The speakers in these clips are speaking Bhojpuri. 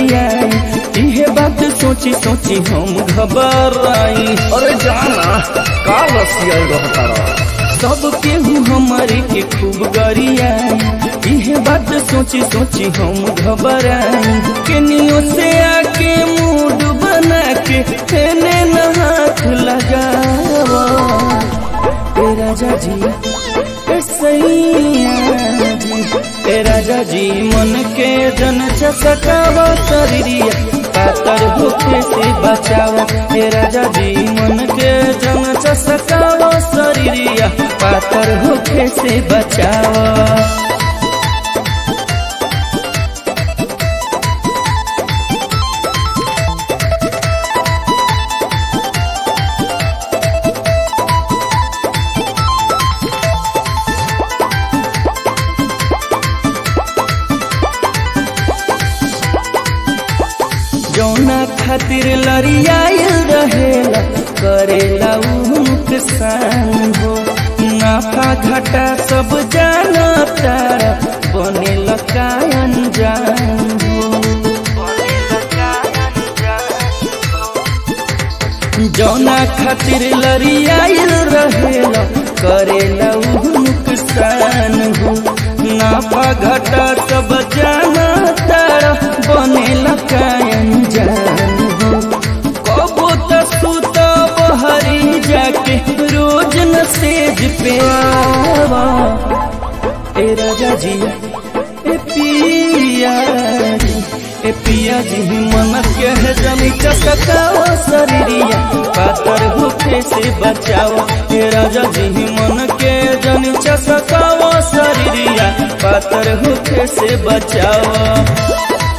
गरिया इहे बात सोची सोची हम घबराई अरे जाना का रसिया रहता रहा सब केहू हमारे के खूब गरिया इहे बात सोची सोची हम घबराई केनियो से आके मूड बना के तेने न हाथ लगावा ए राजा जी ए सैया जी ए राजा जी मन के जन चसकावा शरीरिया पातर होके से बचावा ए राजा जी मन के जन चसकावा शरीरिया पातर होके से बचावा जौना खातिर लड़ियाइल रहेला करेला उ नुकसान हो नाफा घाटा सब जाना तारा बनेला कायन जान हो जौना खातिर लड़ियाइल रहेला करेला उ नुकसान हो नाफा घाटा सब जाना तारा बनेला कायन जान हो कबो त सुत बहरी जाके रोज न सेज पे आवा ए राजा जी ए पिया जी ए पिया जी मन के है जमी चसकाओ शरीरिया पातर होके से बचाओ ए राजा जी मन के जमी चसकाओ शरीरिया पातर होके से बचाओ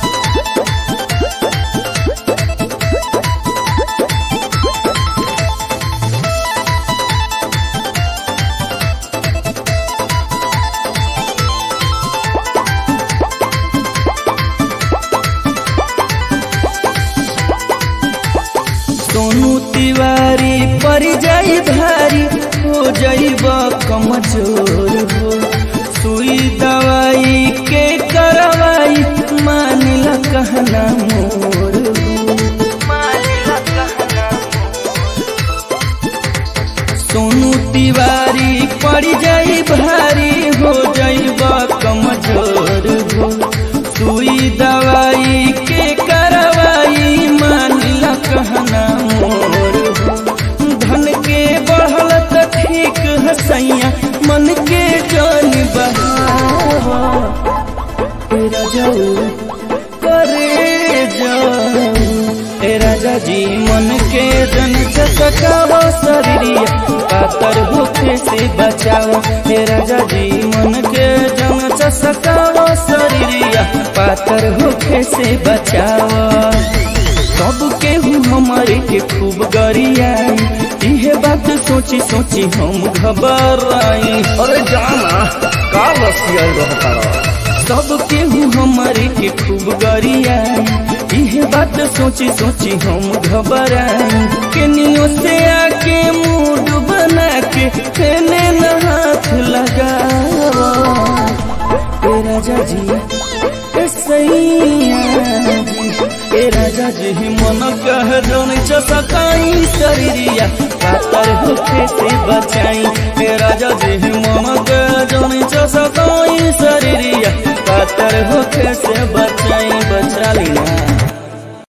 सोनू तिवारी पर जाई भारी हो जाइब कमजोर हो सुई दवाई के करवाई मानिल कहना मोर सोनू तिवारी पड़ जाई भारी हो जाइब कमजोर हो सुई दवाई के करवाई मानिल कहना मोर हो धन के बढ़ल त ठीक हसैया मन के जान बहावा ए राजाऊ करे जाऊ ए राजा जी मन के जन चसकाओ शरीरिया पातर होके से बचाओ ए राजा जी मन के जन चसकाओ शरीरिया पातर होके से बचाओ सब केहू हमारे के खूब गरिया इहे बात सोची सोची हम घबराई अरे जाना का रसिया रहता रहा सब केहू हमारे के खूब गरिया इहे बात सोची सोची हम घबराई केनियो से आके मूड बना के तेने न हाथ लगावा ए राजा जी ए सैया जी ए राजा जी मन कह जन चसकाई शरीरिया पातर होके से बचाई ए राजा जी मन कह जन चसकाई शरीरिया पातर होके से बचाई